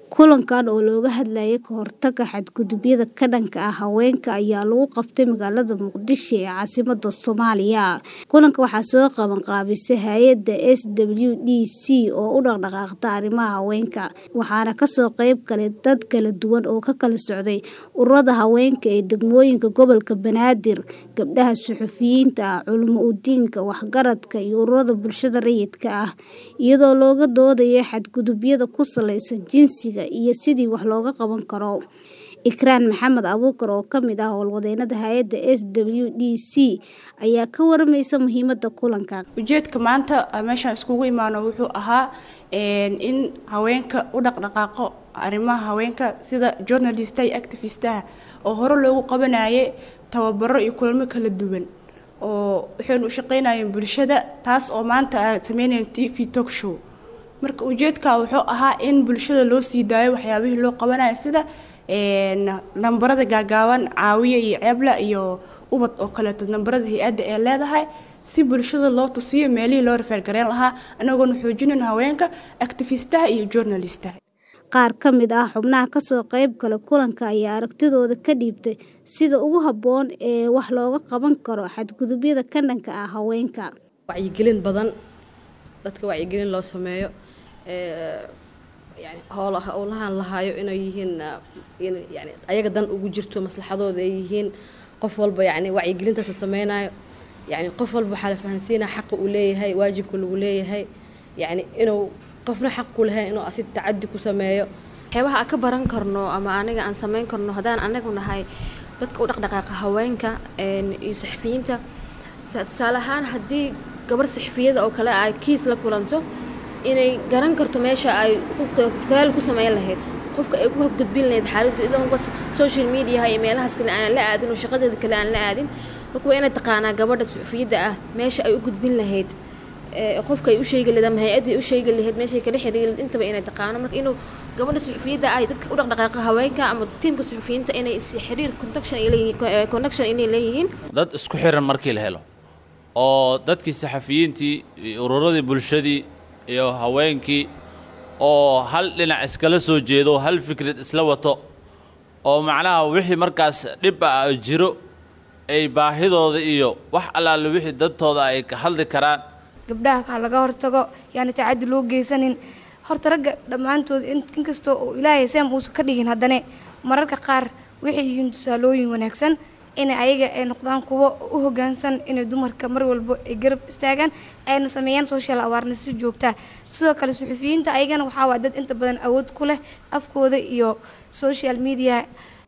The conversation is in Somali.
Kulankan oo looga hadlayay ka hortagga xadgudubyada ka dhanka ah haweenka ayaa lagu qabtay magaalada Muqdisho ee caasimadda Soomaaliya. Kulanka waxaa soo qaban qaabisay hay'adda SWDC oo u dhaqdhaqaaqda arrimaha haweenka, waxaana ka soo qayb galay dad kala duwan oo ka kala socday ururada haweenka ee degmooyinka gobolka Banaadir, gabdhaha suxufiyiinta ah, culimo-diinka, waxgaradka, iyo ururada bulshada rayidka ah, iyadoo looga doodayay xadgudubyada ku saleysan jinsiga iyo sidii wax looga qaban karo. Ikraan Maxamed Abuukar oo ka mid ah howlwadeennada hay'adda SWDC ayaa ka waramaysay muhiimadda kulankan. ujeedka maanta meeshaan iskugu imaano wuxuu ahaa in haweenka u dhaqdhaqaaqo arrimaha haweenka sida journalist iyo activistaha oo hore loogu qabanayay tababaro iyo kulamo kala duwan oo waxaynu u shaqeynayeen bulshada taas oo maanta ay sameynayeen TV talk show marka ujeedka wuxuu ahaa in bulshada loo sii daayo waxyaabihii loo qabanayo sida nambarada gaagaaban caawiye iyo ceebla iyo ubad oo kaleeto nambarada hay-adda ee leedahay si bulshada loo tusiyo meelihii loo rafaargareyn lahaa anagoona xoojinayn haweenka activistaha iyo journalistaha Qaar ka mid ah xubnaha ka soo qayb galay kulanka ayaa aragtidooda ka dhiibtay sida ugu habboon ee wax looga qaban karo xadgudubyada ka dhanka ah haweenka. wacyigelin badan dadka wacyigelin loo sameeyo yani howlaha howlahan lahaayo inay yihiin yani ayaga dan ugu jirto maslaxadooda ay yihiin qof walba yani wacyigelintaas la sameynayo yani qof walba waxaa la fahansiinaya xaqa uu leeyahay waajibka lagu leeyahay yani inuu qofna xaq ku lahayn inuu asi tacadi ku sameeyo waxyaabaha aan ka baran karno ama aniga aan sameyn karno haddaan anagu nahay dadka u dhaqdhaqaaqa haweenka iyo saxafiyiinta tusaale ahaan haddii gabar saxafiyada oo kale ay kiis la kulanto inay garan karto meesha ay faal ku sameyn lahayd qofka ay ku gudbin lahayd xaaladda idoon bas social media iyo meelahaas kale aan la aadin oo shaqadeeda kale aan la aadin marka waa inay taqaanaa gabadha saxafiyadda ah meesha ay u gudbin lahayd qofka ay u sheegi lahayd ama hay-adda ay u sheegi lahayd meeshay kala xiriiri lahayd intaba inay taqaano marka inuu gabadha suxufiyadda ah dadka u dhaqdhaqaaqa haweenka ama tiimka suxufiyiinta inay is xiriir connection ay leeyihiin connection inay leeyihiin dad isku xiran markii la helo oo dadkii saxafiyiintii ururadii bulshadii iyo haweenkii oo hal dhinac iskala soo jeedo hal fikrad isla wato oo macnaha wixii markaas dhib ah jiro ay baahidooda iyo wax allaale wixii dadtooda ay ka hadli karaan gabdhaha ha laga hortago yaani tacaddi loo geysanin horta ragga dhammaantood inkastoo uu ilaahay seem uusan ka dhigin haddane mararka qaar waxay yihiin tusaalooyin wanaagsan inay ayaga ay noqdaan kuwo u hoggaansan inay dumarka mar walba ay garab istaagaan ayna sameeyaan social awareness si joogtaa sidoo kale suxufiyiinta ayagana waxaa waa dad inta badan awood ku leh afkooda iyo social media